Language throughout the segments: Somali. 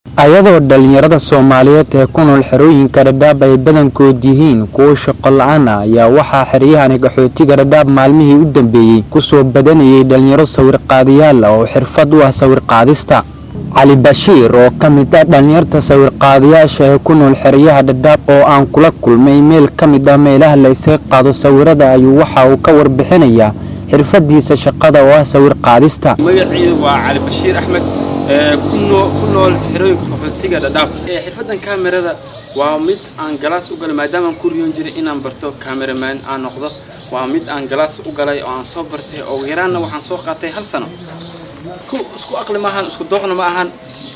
ayadoo dhallinyarada soomaaliyeed ee ku nool xerooyinka dhadhaab ay badankood yihiin kuwo shaqo la-aan ah ayaa waxaa xeryahani qaxootiga dhadhaab maalmihii u dambeeyey kusoo badanayay dhallinyaro sawirqaadayaal ah oo xirfad u ah sawirqaadista cali bashiir oo ka mid ah dhallinyarta sawirqaadayaasha ee ku nool xeryaha dhadhaab oo aan kula kulmay meel ka mid ah meelaha la isaga qaado sawirada ayuu waxa uu ka warbixinayaa xirfadiisa shaqada oo ah sawir qaadista magaciidu waa cali bashiir axmed ku nool xerooyinka qaxootiga dhadhaab xirfadan kaamirada waa mid aan galaas u galay maadaamaan ku riyoon jiray inaan barto kaameramaan aan noqdo waa mid aan galaas u galay oo aan soo bartay oo yaraanna waxaan soo qaatay hal sano isku aqli maahan isku dooqna ma ahan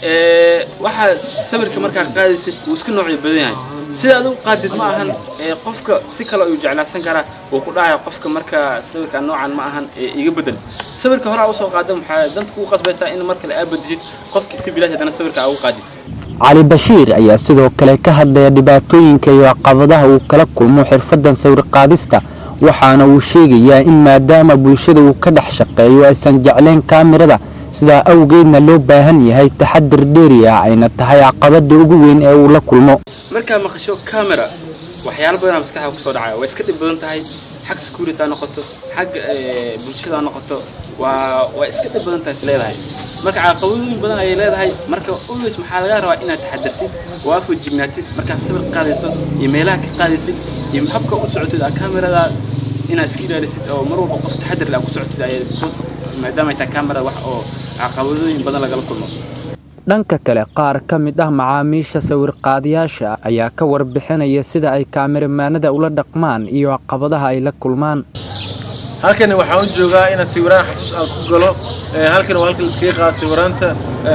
waxaa sawirka markaa qaadaysid wuu iska noocyo badan yahay sida adigu qaadid ma ahan qofka si kale ayuu jeclaadsan karaa wuu ku dhahaya qofka markaa sawirka noocan ma ahan iga bedel sawirka horaa usoo qaada maxaa danta kugu qasbaysaa in mar kale aa bedeshid qofkii si bilaash haddana sawirka aa ugu qaadid cali bashiir ayaa sidoo kale ka hadlaya dhibaatooyinka iyo caqabadaha uu kala kulmo xirfadan sawir qaadista waxaana uu sheegayaa in maadaama bulshada uu ka dhex shaqeeyo aysan jeclayn kaamirada sidaa awgeedna loo baahan yahay taxadir dheeri ah ayna tahay caqabada ugu weyn ee uu la kulmo markaa maqasho camera waxyaalo badanaa maskaxda kusoo dhacaya waa iska dhib badan tahay xag security ha noqoto xag bulshada ha noqoto waa waa iska dhib badan tahay is leedahay marka caqabadooyin badan ayay leedahay marka always maxaa laga rabaa inaad taxadirtid oo aad fojignaatid markaad sawir qaadayso iyo meelaha ka qaadaysid iyo habka u socotid aa kamerada inaad iska ilaalisid oo mar walba qof taxadir leh ku socotid ayay maadaama ay tahay kamera wax oo caqabadooyin badan lagala kulmo dhanka kale qaar ka mid ah macaamiisha sawirqaadayaasha ayaa ka warbixinaya sida ay kaamiramaanada ula dhaqmaan iyo caqabadaha ay la kulmaan halkani waxaan u joogaa inaan sawiraan xasuus aan ku galo halkan waa halka laiskaga qaado sawiraanta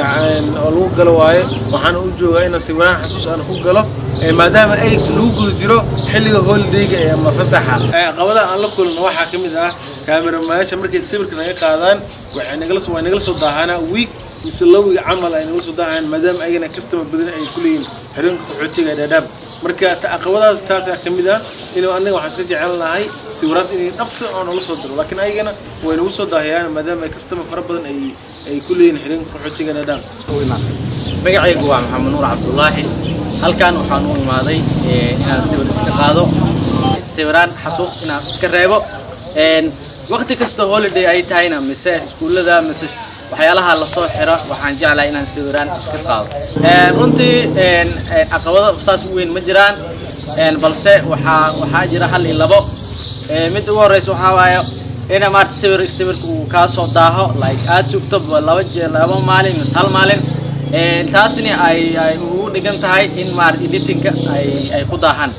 oo lagu galo waaye waxaan u joogaa inaan sawiraan xasuus aan ku galo maadaama ay lagu guda jiro xilliga holidayga ee ama fasaxa caqabadaha aan la kulno waxaa ka mid ah kaamiramayaasha markay sawirka naga qaadaan waxay nagala soo nagala soo daahanaa wiig mise lawiga camal ay nagala soo daahaan maadaama ayagana customer badan ay ku leeyihin xerooyinka qaxootiga dhadhaab marka caqabadahaas taasaa ka mid ah inuu annaga waxaan iska jecel lahay sawiraad inay dhaqsi oo nala soo diro laakiin ayagana way nagu soo daahiyaan maadaama ay customer fara badan ay ay ku leeyihin xerooyinka qaxootiga dhadhaab magacaygu waa maxamed nuur cabdulaahi halkan waxaan u imaaday inaan sawir iska qaado sawiraan xasuus inaan iska reebo waqti kasta holiday ay tahayna mise iskuullada mise waxyaalaha lasoo xiro waxaan jeclahay inaan sawiraan iska qaado runtii caqabado saas u weyn ma jiraan balse waxaa waxaa jira hal iyo labo mid ugu horeysa waxaa waaye ina maarta sawir sawirka uu kaa soo daaho like aad sugto laba laba maalin mise hal maalin taasni ay ay ugu dhigan tahay in maarata editingka ay ay ku daahaan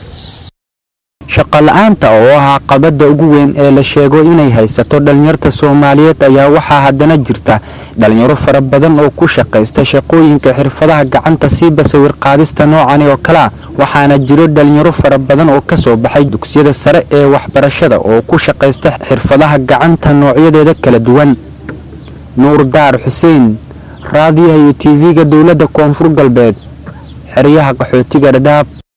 shaqo la-aanta oo ah caqabada ugu weyn ee la sheego inay haysato dhallinyarta soomaaliyeed ayaa waxaa haddana jirta dhalinyaro fara badan oo ku shaqaysta shaqooyinka xirfadaha gacanta siiba sawir qaadista noocani oo kale ah waxaana jiro dhalinyaro fara badan oo kasoo baxay dugsiyada sare ee waxbarashada oo ku shaqaysta xirfadaha gacanta noocyadeeda kala duwan nuur daar xuseen raadiyaha iyo tv-ga dowladda koonfur galbeed xeryaha qaxootiga dhadhaab